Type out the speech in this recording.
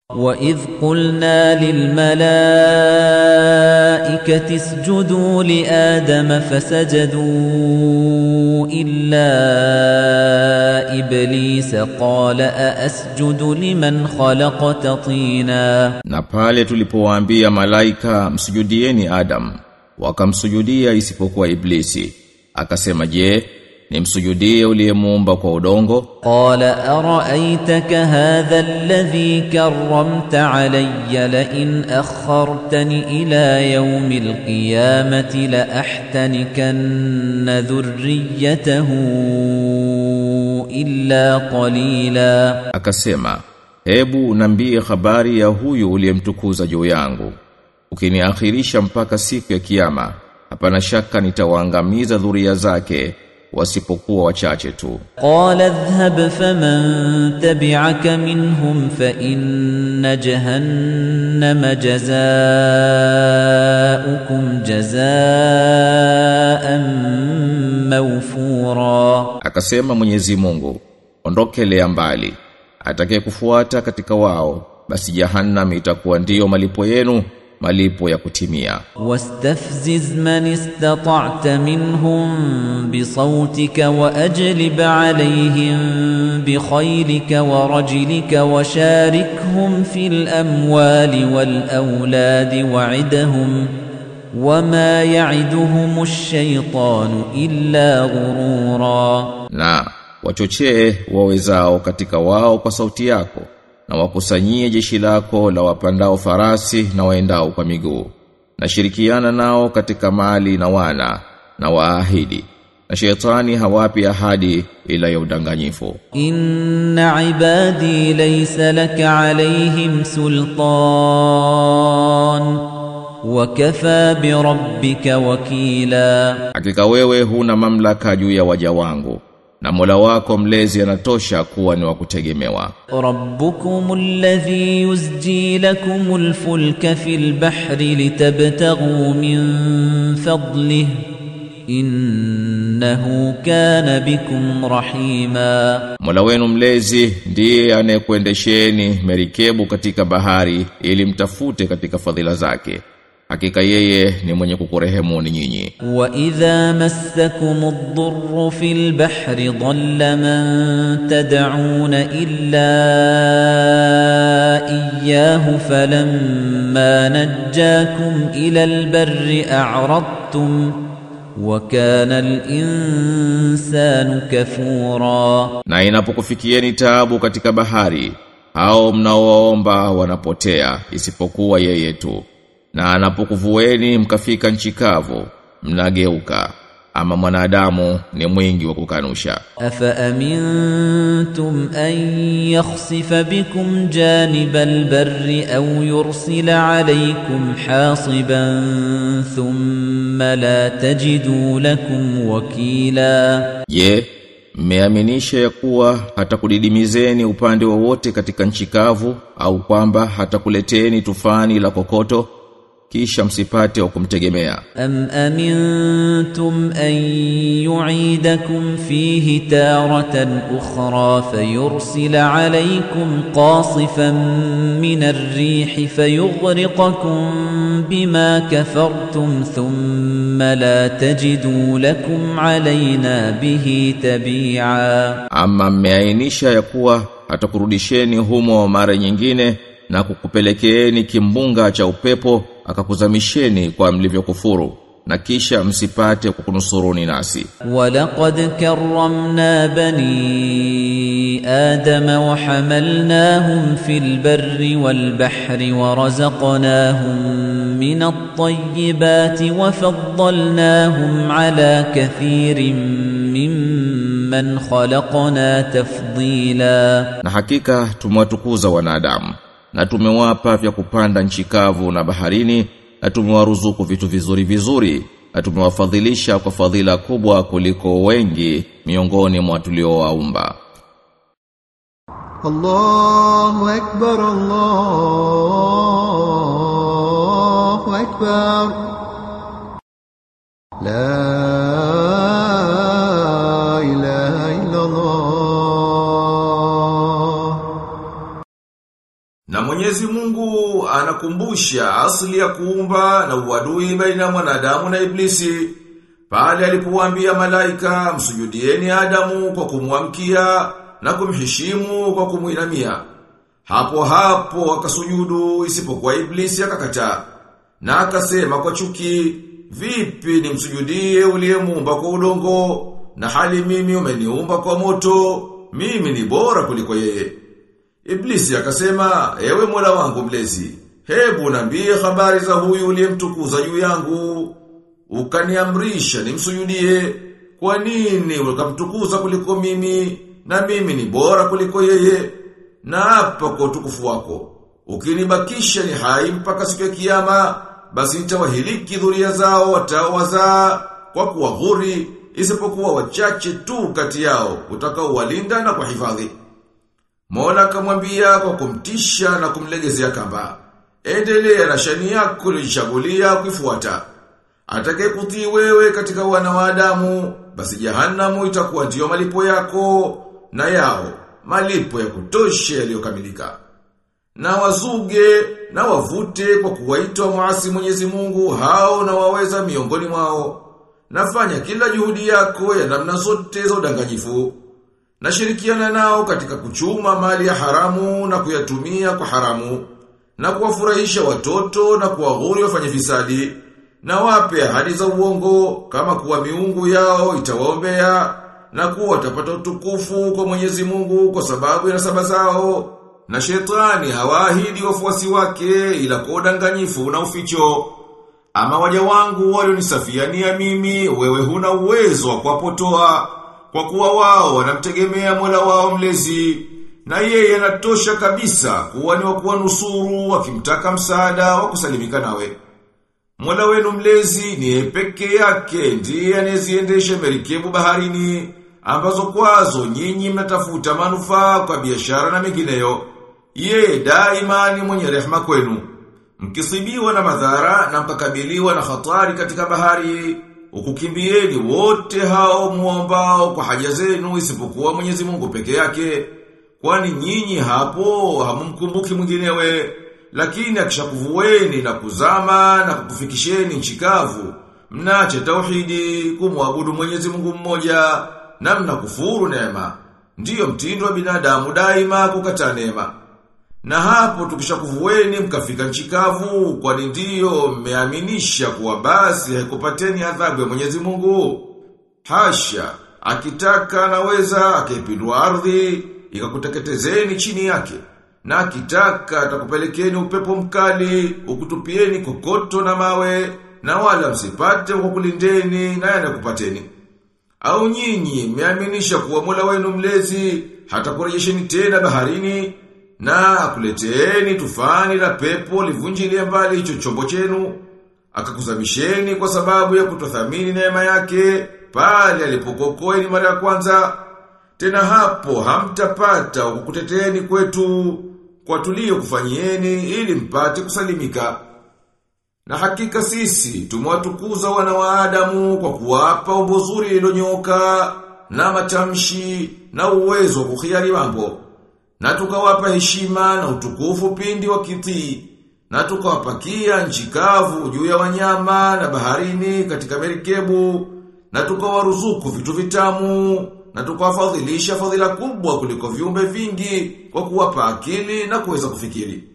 وإذ قلنا للملائكة اسجدوا لآدم فسجدوا إلا إبليس قال أأسجد لمن خلقت طينا Na pale tulipowaambia malaika msujudieni Adam, wakamsujudia isipokuwa Iblisi. Akasema je, nimsujudie uliyemuumba kwa udongo? قال أرأيتك هذا الذي كرمت علي لئن أخرتني إلى يوم القيامة لأحتنكن ذريته إلا قليلا Akasema, hebu nambie habari ya huyu uliyemtukuza juu yangu. Ukiniakhirisha mpaka siku ya kiyama, hapana shaka nitawaangamiza dhuria zake wasipokuwa wachache tu. قال اذهب فمن تبعك منهم فإن جهنم جزاؤكم جزاء موفورا Akasema Mwenyezi Mungu, ondokelea mbali. Atakaye kufuata katika wao, basi jahannam itakuwa ndiyo malipo yenu, malipo ya kutimia. واستفزز من استطعت منهم بصوتك وأجلب عليهم بخيلك ورجلك وشاركهم في الأموال والأولاد وعدهم وما يعدهم الشيطان إلا غرورا Na wachochee wawezao katika wao kwa sauti yako, na wakusanyie jeshi lako la wapandao farasi na waendao kwa miguu. Na shirikiana nao katika mali na wana, na waahidi. Na shetani hawapi ahadi ila ya udanganyifu. إن عبادي ليس لك عليهم سلطان وكفى بربك وكيلا Hakika wewe huna mamlaka juu ya waja wangu, na Mola wako mlezi anatosha kuwa ni wa kutegemewa. ربكم الذي يزجي لكم الفلك في البحر لتبتغوا من فضله إنه كان بكم رحيما Mola wenu mlezi ndiye anayekuendesheni merikebu katika bahari ili mtafute katika fadhila zake. Hakika yeye ni mwenye kukurehemuni nyinyi. وَإِذَا مَسَّكُمُ الضُّرُّ فِي الْبَحْرِ ضَلَّ مَن تَدْعُونَ إِلَّا إِيَّاهُ فَلَمَّا نَجَّاكُمْ إِلَى الْبَرِّ أَعْرَضْتُمْ وَكَانَ الْإِنسَانُ كَفُورًا Na inapokufikieni taabu katika bahari, hao mnaowaomba wanapotea isipokuwa yeye tu. Na anapokuvueni mkafika nchi kavu, mnageuka. Ama mwanadamu ni mwingi wa kukanusha. أَفَأَمِنْتُمْ أَنْ يَخْسِفَ بِكُمْ جَانِبَ الْبَرِّ أَوْ يُرْسِلَ عَلَيْكُمْ حَاصِبًا ثُمَّ لَا تَجِدُوا لَكُمْ وَكِيلًا Je, mmeaminisha ya kuwa hatakudidimizeni upande wowote katika nchi kavu au kwamba hatakuleteni tufani la kokoto kisha msipate wa kumtegemea أَمْ أَمِنْتُمْ أَنْ يُعِيدَكُمْ فِيهِ تَارَةً أُخْرَى فَيُرْسِلَ عَلَيْكُمْ قَاصِفًا مِنَ الرِّيحِ فَيُغْرِقَكُمْ بِمَا كَفَرْتُمْ ثُمَّ لَا تَجِدُوا لَكُمْ عَلَيْنَا بِهِ تَبِيعًا ama mmeainisha ya kuwa hatakurudisheni humo mara nyingine na kukupelekeeni kimbunga cha upepo akakuzamisheni kwa mlivyokufuru na kisha msipate kukunusuruni nasi وَلَقَدْ كَرَّمْنَا بَنِي آدَمَ وَحَمَلْنَاهُمْ فِي الْبَرِّ وَالْبَحْرِ وَرَزَقْنَاهُمْ مِنَ الطَّيِّبَاتِ وَفَضَّلْناهُمْ عَلَى كَثِيرٍ مِّمَّنْ خَلَقْنَا تَفْضِيلًا na hakika tumewatukuza wanadamu na tumewapa vya kupanda nchi kavu na baharini na tumewaruzuku vitu vizuri vizuri na tumewafadhilisha kwa fadhila kubwa kuliko wengi miongoni mwa tuliowaumba الله أكبر الله أكبر لا إله إلا الله Na Mwenyezi Mwenyezi Mungu anakumbusha asili ya kuumba na uadui baina ya mwanadamu na iblisi. Pale alipowaambia malaika msujudieni Adamu kwa kumwamkia na kumheshimu kwa kumuinamia. Hapo hapo wakasujudu isipokuwa iblisi akakataa. Na akasema kwa chuki, vipi nimsujudie uliyemuumba kwa udongo na hali mimi umeniumba kwa moto, mimi ni bora kuliko yeye. Iblisi akasema, ewe mola wangu mlezi, hebu nambie habari za huyu uliyemtukuza juu yangu, ukaniamrisha nimsujudie, kwa nini ukamtukuza kuliko mimi, na mimi ni bora kuliko yeye, na hapa kwa utukufu wako. Ukinibakisha ni hai mpaka siku ya kiyama, basi nitawahiliki dhuria zao wataowazaa kwa kuwaghuri, isipokuwa wachache tu kati yao, utakaowalinda na kuhifadhi. Mola akamwambia kwa kumtisha na kumlegezea kamba. Endelea na shani yako uliyojichagulia kuifuata. Atakaye kutii wewe katika wana wa Adamu, basi jahanamu itakuwa ndiyo malipo yako na yao, malipo ya kutosha yaliyokamilika. Na wazuge na wavute kwa kuwaita muasi Mwenyezi Mungu hao na waweza miongoni mwao. Nafanya kila juhudi yako ya namna zote za udanganyifu. Nashirikiana nao katika kuchuma mali ya haramu na kuyatumia kwa haramu na kuwafurahisha watoto na kuwaghuri wafanye fisadi na wape ahadi za uongo kama kuwa miungu yao itawaombea na kuwa watapata utukufu kwa Mwenyezi Mungu kwa sababu ya nasaba zao na shetani hawaahidi wafuasi wake ila kwa udanganyifu na uficho ama waja wangu walionisafiania mimi wewe huna uwezo wa kuwapotoa kwa kuwa wao wanamtegemea Mola wao mlezi na yeye anatosha kabisa kuwa ni wa kuwanusuru wakimtaka msaada wa kusalimika nawe. Mola wenu mlezi ni yeye peke yake ndiye anayeziendesha merikebu baharini ambazo kwazo nyinyi mnatafuta manufaa kwa biashara na mengineyo. Yeye daima ni mwenye rehema kwenu. Mkisibiwa na madhara na mkakabiliwa na hatari katika bahari, ukukimbieni wote hao muombao kwa haja zenu isipokuwa Mwenyezi Mungu peke yake. Kwani nyinyi hapo hamumkumbuki mwinginewe, lakini akishakuvueni na kuzama na kukufikisheni nchi kavu, mnache tauhidi kumwabudu Mwenyezi Mungu mmoja na mnakufuru neema. Ndiyo mtindo wa binadamu daima kukataa neema. Na hapo tukishakuvueni mkafika nchi kavu, kwani ndiyo mmeaminisha kuwa basi haikupateni adhabu ya Mwenyezi Mungu. Hasha, akitaka anaweza akaipindua ardhi ikakuteketezeni chini yake. Na akitaka atakupelekeni upepo mkali, ukutupieni kokoto na mawe, na wala msipate kwa kulindeni na yanakupateni. Au nyinyi mmeaminisha kuwa Mola wenu mlezi hata kurejesheni tena baharini na akuleteeni tufani la pepo livunjilie mbali hicho chombo chenu akakuzamisheni kwa sababu ya kutothamini neema yake pale alipokokoeni mara ya kwanza tena hapo hamtapata kukuteteeni kwetu kwa tulio kufanyieni ili mpate kusalimika na hakika sisi tumewatukuza wana wa Adamu kwa kuwapa umbo zuri lililonyoka na matamshi na uwezo wa kuhiari mambo. Na tukawapa heshima na utukufu pindi wa kitii. Na tukawapakia nchi kavu juu ya wanyama na baharini katika merikebu. Na tukawaruzuku vitu vitamu. Na tukawafadhilisha fadhila kubwa kuliko viumbe vingi kwa kuwapa akili na kuweza kufikiri.